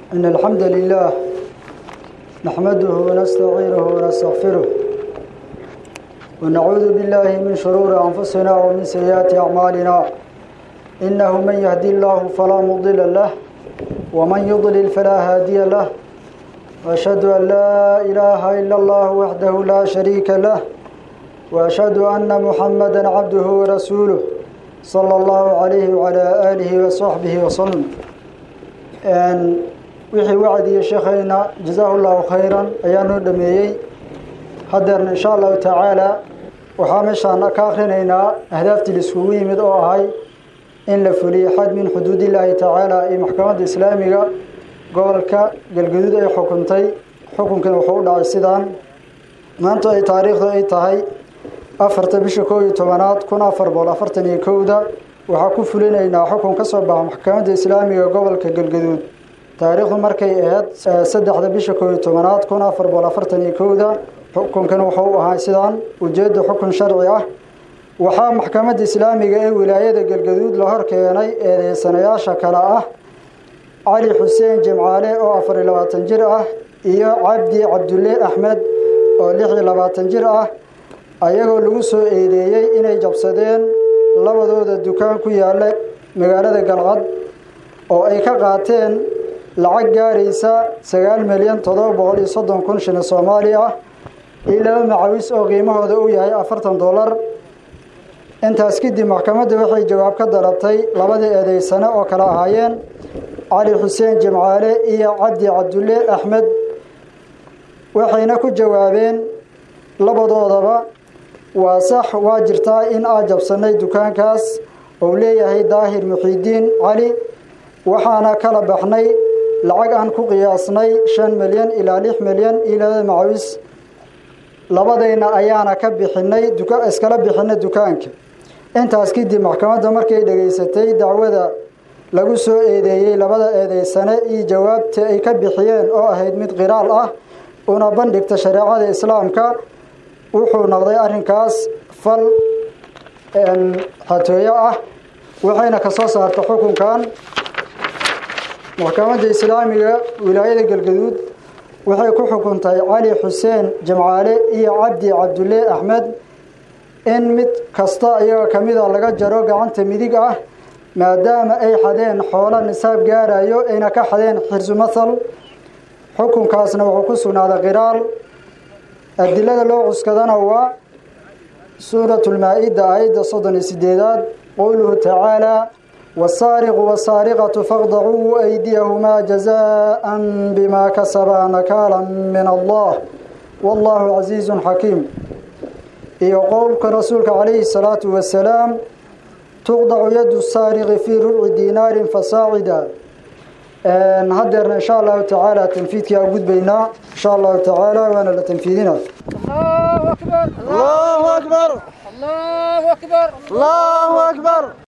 إن الحمد لله نحمده ونستعينه ونستغفره ونعوذ بالله من شرور أنفسنا ومن سيئات أعمالنا إنه من يهدي الله فلا مضل له ومن يضلل فلا هادي له وأشهد أن لا إله إلا الله وحده لا شريك له وأشهد أن محمدا عبده ورسوله صلى الله عليه وعلى آله وصحبه وسلم wixii wacdiya sheekhayna jazaahu llahu khayran ayaa noo dhameeyey haddeerna insha allahu tacaala waxaa meeshaan ka akrinaynaa ahdaaftii laiskugu yimid oo ahay in la fuliyo xad min xuduudillaahi tacaala iyo maxkamadda islaamiga gobolka galgaduud ay xukuntay xukunkan wuxuu u dhacay sidaan maanta ay taariikhdu ay tahay afarta bisha koob iyo tobanaad kun afar boqol afartan iyo kowda waxaa ku fulinaynaa xukun ka soo baxa maxkamadda islaamiga gobolka galgaduud taariikhdu markay ahayd saddexda bisha koob iyo tobanaad kun afar boqol afartan iyo kowda xukunkan wuxuu u ahaa sidaan ujeedda xukun sharci ah waxaa maxkamadda islaamiga ee wilaayada galgaduud la hor keenay eedeysanayaasha kale ah cali xuseen jimcaale oo afar iyo labaatan jir ah iyo cabdi cabdulle axmed oo lix iyo labaatan jir ah ayagoo lagu soo eedeeyey inay jabsadeen labadooda dukaan ku yaalla magaalada galcad oo ay ka qaateen lacag gaaraysa sagaal milyan toddoba boqol iyo soddon kun shilin soomaali ah iyo laba macawis oo qiimahooda uu yahay afartan dollar intaas kadib maxkamadda waxay jawaab ka dalabtay labadii eedeysane oo kale ahaayeen cali xuseen jimcaale iyo cabdi cabdulle axmed waxayna ku jawaabeen labadoodaba waa sax waa jirtaa in aad jabsannay dukaankaas ou leeyahay daahir muxiidiin cali waxaana kala baxnay lacag aan ku qiyaasnay shan milyan ilaa lix milyan iyo labada macawis labadayna ayaana ka bixinay iskala bixinay dukaanka intaas kadib maxkamadda markay dhegaysatay dacwada lagu soo eedeeyey labada eedeysane iyo jawaabta ay ka bixiyeen oo ahayd mid qiraal ah una bandhigta shareecada islaamka wuxuu noqday arrinkaas fal xatooyo ah waxayna ka soo saarta xukunkan maxkamadda islaamiga wilaayada galgaduud waxay ku xukuntay cali xuseen jimcaale iyo cabdi cabdulle axmed in mid kasta iyaga ka mida laga jaro gacanta midig ah maadaama ay xadeen xoolo nisaab gaarayo ayna ka xadeen xirsu mathal xukunkaasna wuxuu ku sugnaaday qiraal adilada loo cuskadana waa suuratu lmaa-ida aayadda soddon iyo sideedaad qowluhu tacaalaa wasaariqu wasaariqatu faqdacuu aydiyahumaa jazaan bimaa kasabaa nakaalan min allah wallahu casiizun xakiim iyo qowlka rasuulka calayhi salaatu wasalaam tuqdacu yadu saariqi fii rubci diinaarin fasaacida haddeerna insha allahu tacaala tanfiidkii aan gudbaynaa insha allahu tacaala waana la tanfiidina الله أكبر الله أكبر الله أكبر الله أكبر